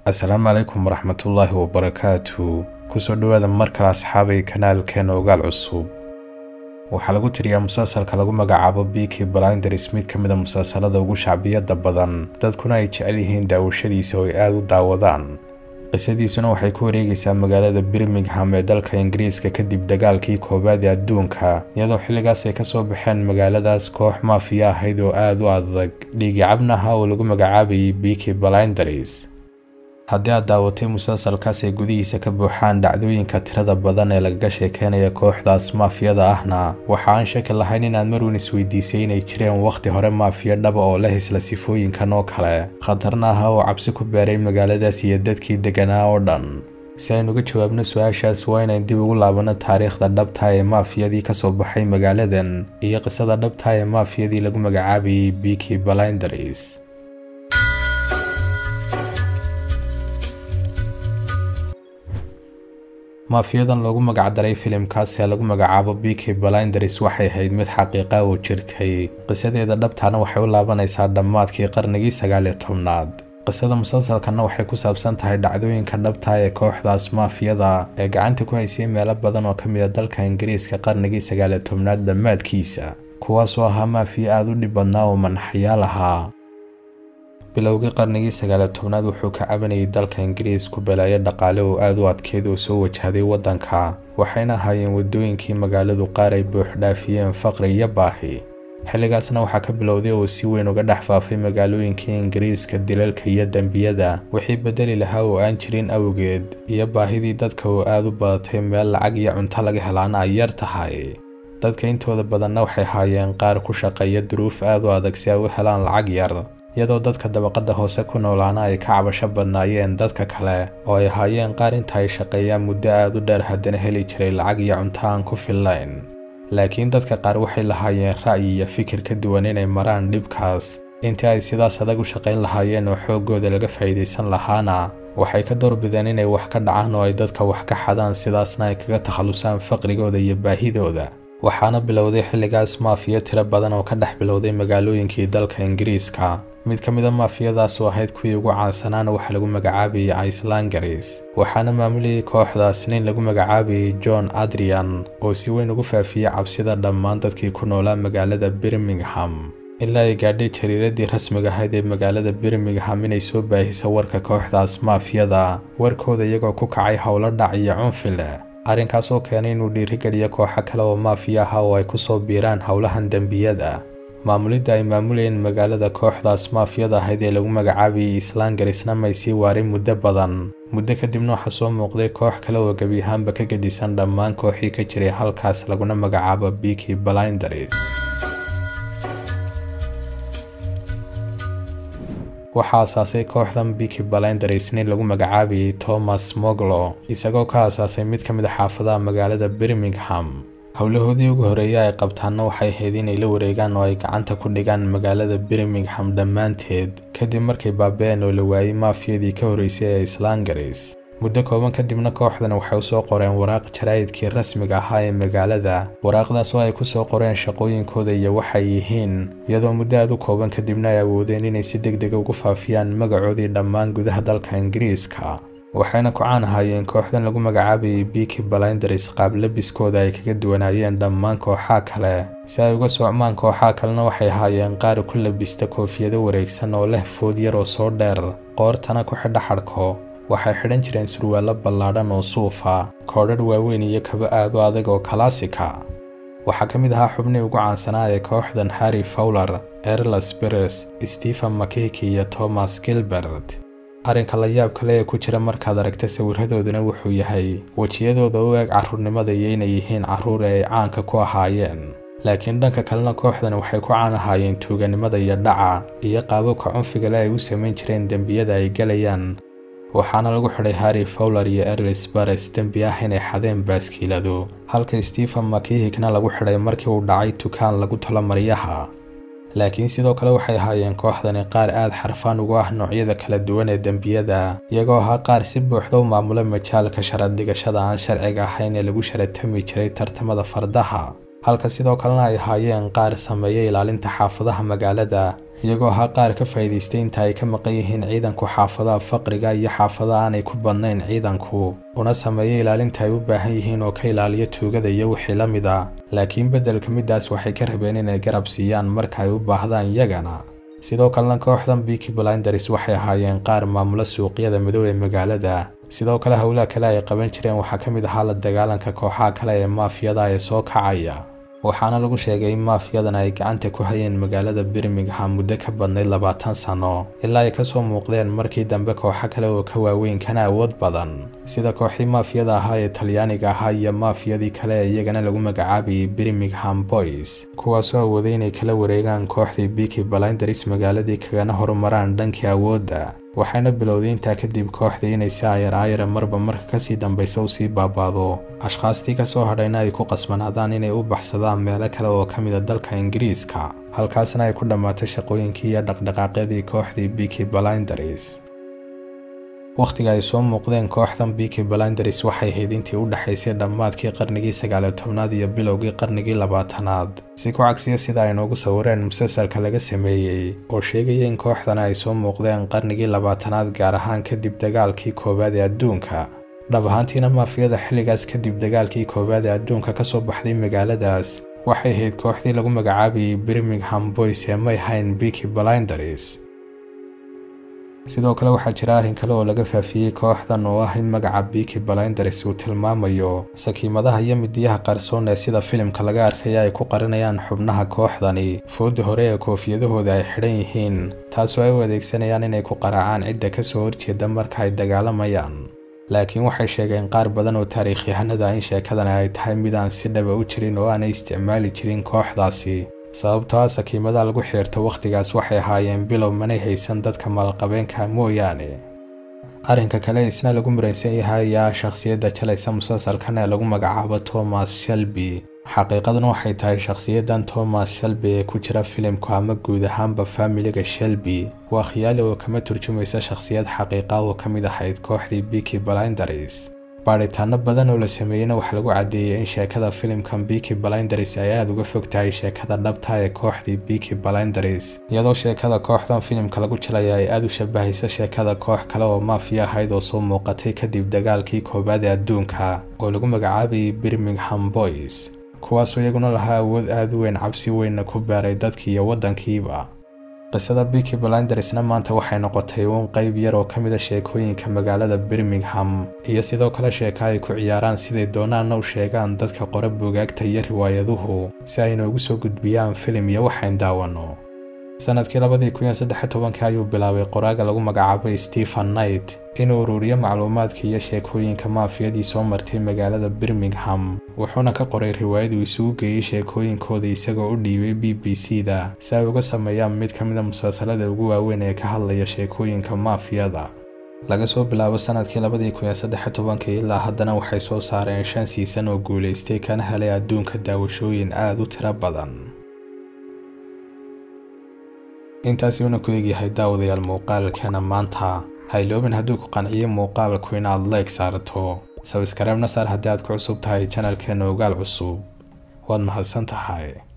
asalaamu calaykum waraxmatullaahi wabarakaatu kusoo dhowaada mar kale asxaabay kanaalkeena ogaal cusub waxaa lagu tiriyaa musalsalka lagu magacaabo biki blinders mid ka mid a musalsalada ugu shacbiyada badan dadkuna ay jecel yihiin daawashadiisa oo ay aada u daawadaan qisadiisuna waxay ku wareegaysaa magaalada birmingham ee dalka ingiriiska kadib dagaalkii koowaad ee adduunka iyadoo xilligaas ay kasoo baxeen magaaladaas koox maafiya ahayd oo aada u adag dhiigicabna ahaa oo lagu magacaabayay biki blinders haddii aad daawatay musalsalkaas ay gudihiisa ka buuxaan dhacdooyinka tirada badan ee lagaga sheekeynaya kooxdaas maafiyada ahna waxa aan shaki lahayn inaad marweyn isweydiisay inay jireen wakhti hore maafiya dhaba oo leh isla sifooyinkan oo kale khatarna aha oo cabsi ku beeray magaaladaas iyo dadkii deganaa oo dhan si aynuga jawaabno su-aashaas waa inayn dib ugu laabanno taariikhda dhabta ee maafiyadii kasoo baxay magaaladan iyo qisada dhabta ee maafiyadii lagu magacaabayay biki blinders maafiyadan loogu magacdaray filimkaas ee lagu magacaabo biki blinders waxay ahayd mid xaqiiqa oo jirtay qisadeeda dhabtaana waxay u laabanaysaa dhammaadkii qarnigii sagaal iyo tobnaad qisada musalsalkanna waxay ku saabsan tahay dhacdooyinka dhabta ee kooxdaas maafiyada ee gacanta ku haysay meelo badan oo ka mid a dalka ingiriiska qarnigii sagaal iyo tobnaad dhammaadkiisa kuwaasoo ahaa maafiya aada u dhib badnaa oo manaxyaal ahaa bilowgii qarnigii sagaaliyo tobnaad wuxuu ka cabanayay dalka ingiriis ku balaayo dhaqaale oo aada u adkeyd oo soo wajahday waddanka waxayna ahaayeen waddooyinkii magaaladu qaar ay buuxdhaafiyeen faqri iyo baahi xilligaasna waxaa ka bilowday oo si weyn uga dhex faafay magaalooyinkii ingiriiska dilalka iyo dembiyada wixii bedeli lahaa oo aan jirin awgeed iyo baahidii dadka oo aada u badatay meel lacag iyo cunto laga helaana ay yar tahay dadka intooda badanna waxay haayeen qaar ku shaqeeya duruuf aada u adag si ay u helaan lacag yar iyadoo dadka dabaqadda hoose ku noolaana ay ka cabasho badnaayeen dadka kale oo ay ahaayeen qaar inta ay shaqeeyaan muddo aada u dheer haddana heli jiray lacag iyo cunto aan ku fillayn laakiin dadka qaar waxay lahaayeen ra'yi iyo fikir ka duwan inay maraan dhibkaas intii ay sidaas adag u shaqayn lahaayeen oo xooggooda laga faa'iidaysan lahaana waxay ka doorbideen inay wax ka dhacaan oo ay dadka wax ka xadaan sidaasna ay kaga takhallusaan faqrigooda iyo baahidooda waxaana bilowday xilligaas maafiya tiro badan oo ka dhex bilowday magaalooyinkii dalka ingiriiska mid ka mid a maafiyadaas oo ahayd kuwii ugu caansanaana waxaa lagu magacaabayay icelangaris waxaana maamulayay kooxdaas nin lagu magacaabayay john adrian oo si weyn ugu faafiyey cabsida dhammaan dadkii ku noolaa magaalada birmingham ilaa ay gaadhay jariiradii rasmiga ahayd ee magaalada birmingham inay soo baahiso warka kooxdaas maafiyada warkooda iyagoo ku kacay howlo dhac iyo cunfi leh arrinkaas oo keenay inuu dhiirigeliyo kooxo kale oo maafiya aha oo ay ku soo biiraan howlahan dembiyada maamulidda ay maamulayeen magaalada kooxdaas maafiyada ahayd ee lagu magacaabayay islangarisna may sii waarin muddo badan muddo kadibna waxaa soo muuqday koox kale oo gebi ahaanba ka gedisan dhammaan kooxii ka jiray halkaas laguna magacaabo biki blinders waxaa asaasay kooxdan biki blinders nin lagu magacaabayay thomas moglo isagoo ka asaasay mid ka mid a xaafadaha magaalada birmingham howlahoodii ugu horeeya ay qabtaanna waxay ahayd inay la wareegaan oo ay gacanta ku dhigaan magaalada birmingham dhammaanteed kadib markay baaba-een oo la waayey maafiyadii ka horreysay ee islangaris muddo kooban kadibna kooxdan waxay usoo qoreen waraaq jaraa'idkii rasmiga ahaa ee magaalada waraaqdaas oo ay ku soo qoreen shaqooyinkooda iyo waxay yihiin iyadoo muddo aad u kooban kadibna ay awoodeen inay si deg dega ugu faafiyaan magacoodii dhammaan gudaha dalka ingiriiska waxayna ku caan ahaayeen kooxdan lagu magacaabayay biki blinders qaab labiskooda ay kaga duwanaayeen dhammaan kooxaha kale si ay uga socmaan kooxaha kalena waxay ahaayeen qaar ku labista koofiyado wareegsan oo leh food yar oo soo dheer qoortana ku xidha xadhko waxay xidhan jireen surwaallo ballaadhan oo suufa koodhadh waaweyn iyo kaba aad u adag oo kalaasika waxaa ka mid ahaa xubnii ugu caansanaa ee kooxdan harry fowler erlas beres stephen makiki iyo thomas gilbert arrinka la yaab kale ee ku jira markaad aragta sawiradoodana wuxuu yahay wejiyadooda u eeg carruurnimada iyo inay yihiin carruur ee ay caanka ku ahaayeen laakiin dhanka kalena kooxdan waxay ku caan ahaayeen tuuganimada iyo dhaca iyo qaababka cunfigale ay u samayn jireen dembiyada ay gelayaan waxaana lagu xidhay harry fowler iyo erlis bares dembi ah inay xadeen baaskiiladu halka stephen makihikna lagu xidhay markii uu dhacay tukaan lagu talo maryaha laakiin sidoo kale waxay ahaayeen kooxdani qaar aada xarfaan ugu ah noocyada kala duwan ee dembiyada iyagoo ahaa qaar si buuxda u maamula majaalka sharad dhigashada aan sharciga ahayn ee lagu sharatami jiray tartamada fardaha halka sidoo kalena ay ahaayeen qaar sameeya ilaalinta xaafadaha magaalada iyagoo ahaa qaar ka faa'iidaystay inta ay ka maqan yihiin ciidanku xaafadaha faqriga iyo xaafadaha aanay ku badnayn ciidanku una sameeya ilaalinta ay u baahan yihiin oo ka ilaaliya tuugada iyo wixii la mid a laakiin beddelka middaas waxay ka rabeen inay garab siiyaan marka ay u baahdaan iyagana sidoo kalena kooxdan biki blinders waxay ahaayeen qaar maamula suuqyada madow ee magaalada sidoo kale howlaha kale ay qaban jireen waxaa ka mid ahaa la dagaalanka kooxaha kale ee maafiyada ee soo kacaya waxaana lagu sheegay in maafiyadan ay gacanta ku hayeen magaalada birmingham muddo ka badnayd labaatan sano ilaa ay kasoo muuqdeen markii dambe kooxo kale oo ka waaweyn kana awood badan sida kooxii maafiyada ahaa ee talyaaniga ahaa iyo maafiyadii kale ee iyagana lagu magacaabayay birmingham boys kuwaasoo awooday inay kala wareegaan kooxdii biki blinders magaaladii kagana horumaraan dhankii awoodda waxayna bilowday intaa kadib kooxdii inay si ayar ayara marba marka kasii dambaysa u sii baabaado ashkhaastii kasoo hadhayna ay ku qasbanaadaan inay u baxsadaan meelo kale oo ka mid a dalka ingiriiska halkaasna ay ku dhammaatay shaqooyinkii iyo dhaqdhaqaaqyadii kooxdii biki blinders wakhtiga ay soo muuqdeen kooxdan biki blinders waxay ahayd intii u dhexaysay dhammaadkii qarnigii sagaaliyo tobnaad iyo bilowgii qarnigii labaatanaad si ku cagsiya sida ay noogu sawireen musalsalka laga sameeyey oo sheegaya in kooxdan ay soo muuqdeen qarnigii labaatanaad gaar ahaan kadib dagaalkii koowaad ee adduunka dhab ahaantiina maafiyada xilligaas kadib dagaalkii koowaad ee adduunka ka soo baxday magaaladaas waxay ahayd kooxdii lagu magacaabayay birmingham boys ee may hayn biki blinders sidoo kale waxaa jira arrin kale oo laga faafiyey kooxdan oo ah in magaca biki blinders uu tilmaamayo sakiimadaha iyo midiyaha qarsoon ee sida filimka laga arkaya ay ku qarinayaan xubnaha kooxdani fooda hore ee koofiyadahooda ay xidhan yihiin taasoo ay u adeegsanayaan inay ku qaraacaan cidda ka soo horjeeda marka ay dagaalamayaan laakiin waxay sheegeen qaar badan oo taariikhyahanada in sheekadani ay tahay mid aan si dhaba u jirin oo aanay isticmaali jirin kooxdaasi sababtoo ah sakiimada lagu xiirto wakhtigaas waxay ahaayeen bilow manay haysan dadka maalqabeenka mooyaane arrinka kale isna lagu muraysan yahay ayaa shakhsiyadda jalaysa musalsalkan ee lagu magacaabo thomas shelby xaqiiqaduna waxay tahay shakhsiyaddan thomas shelby ee ku jira filimku ama guud ahaanba faamiliga shelby waa khiyaali oo kama turjumaysa shakhsiyad xaqiiqa oo ka mid ahayd kooxdii biki blinders baadhitaano badan oo la sameeyeyna waxaa lagu caddeeyey in sheekada filimkan biki blinders ay aada uga fog tahay sheekada dhabta ee kooxdii biki blinders iyadoo sheekada kooxdan filimka lagu jilaya ay aada u shabahaysa sheekada koox kale oo maafiya ahayd oo soo muuqatay kadib dagaalkii koowaad ee adduunka oo lagu magacaabayay birmingham boys kuwaasoo iyaguna lahaa awood aada u weyn cabsi weynna ku baaray dadkii iyo waddankiiba qisada biki blindersna maanta waxay noqotay uun qayb yar oo ka mid a sheekooyinka magaalada birmingham iyo sidoo kale sheeka ay ku ciyaaraan siday doonaanna u sheegaan dadka qora buugaagta iyo riwaayaduhu si ay noogu soo gudbiyaan filim iyo waxayn daawanno sanadkii labadii kun iyo saddex tobankii ayuu bilaabay qoraaga lagu magacaabay stephen knight inuu ururiyo macluumaadka iyo sheekooyinka maafiyadii soo martay magaalada birmingham wuxuuna ka qoray riwaayad uu isugu geeyey sheekooyinkooda isagoo u dhiibay b b c da si ay uga sameeyaan mid ka mid a musalsalada ugu waaweyn ee ka hadlaya sheekooyinka maafiyada laga soo bilaabo sanadkii labadii kun iyo saddex tobankii ilaa haddana waxay soo saareen shan siisan oo guulaystay kana helay adduunka daawashooyin aada u tiro badan intaasi uuna ku egyahay daawadayaal muuqaalkeena maanta hayloobin hadduu ku qanciyo muuqaalku inaad leeg saarto sabskareebna saar haddii aad ku cusub tahay janalkeena ogaal cusub waad mahadsan tahay